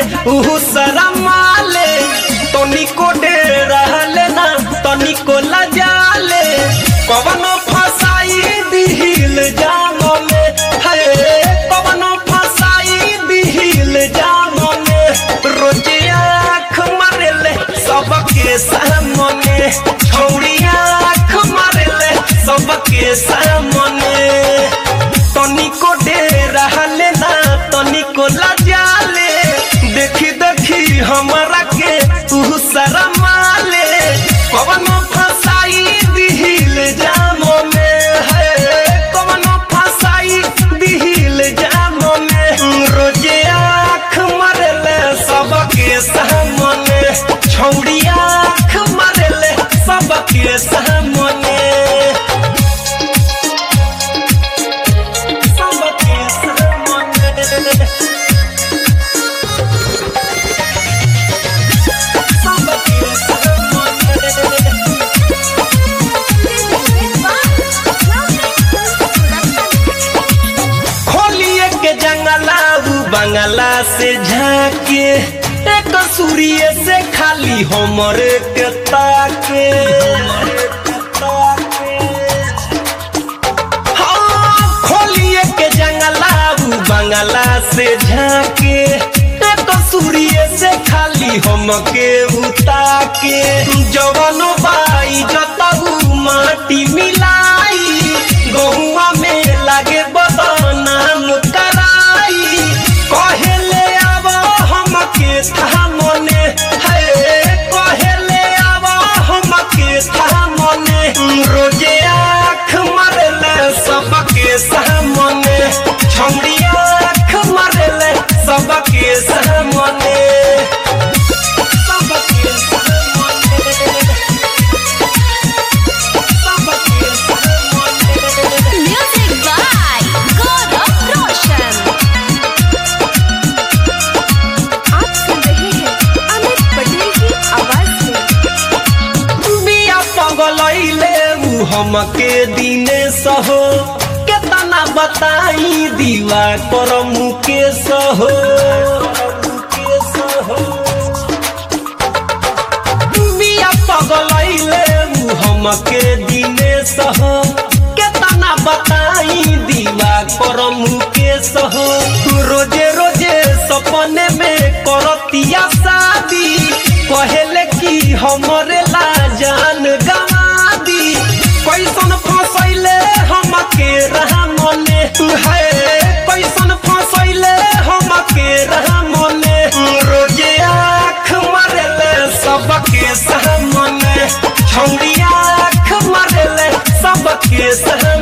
उहु शरमाले तनिको डेराले ना तनिको लजाले कवनो फसाई दिहिल जानो में है कवनो फसाई दिहिल जानो में रोजे आँख मारेले सबके सामने छौड़ी आँख मारेले सबके सामने तनिको डेराले ना तनिको लजाले देखी देखी हमरा के तू शरमाले कवनो फसाई दिहिल जामो में है कवनो फसाई दिहिल जामो में रोजे आँख मारेले सबके सामने छौड़ी आँख मारेले सबके सामने सबके सामने सबके सामने खोलिए के जंगला उ बंगला से झाके एक सूर्य से खाली हमर के ताके हाँ, खोलिए के जंगला उ बंगला से झाके एक सूर्य से खाली हमके उताके जवनो बाई जतऊ माटी मिलाई गहुआ में लागे बदनाम कराई कहेले आब हमके थामने है कहेले आब हमके थामने रोजे आँख मारेले सबके सामने छौड़ी आँख मारेले सबके सामने सबके सामने सबके सामने Music by Gaurav Roshan. आप सुन रहे हैं अमित पटेल की आवाज में बिया पगलैले उ हमके दिने सहो केतना बताई दीवा कर मुके सहो बिया पगलैले उ हमके दिने सहो केतना बताई दीवा कर मुके सहो रोजे रोजे सपने में करतिया शादी कहेले कि हमरे ला जान गवा दी कैसन फसैले हमके रहमने है कैसन फसैले हमके रहमने रोजे आँख मारेले सबके सामने छौड़ी आँख मारेले सबके सामने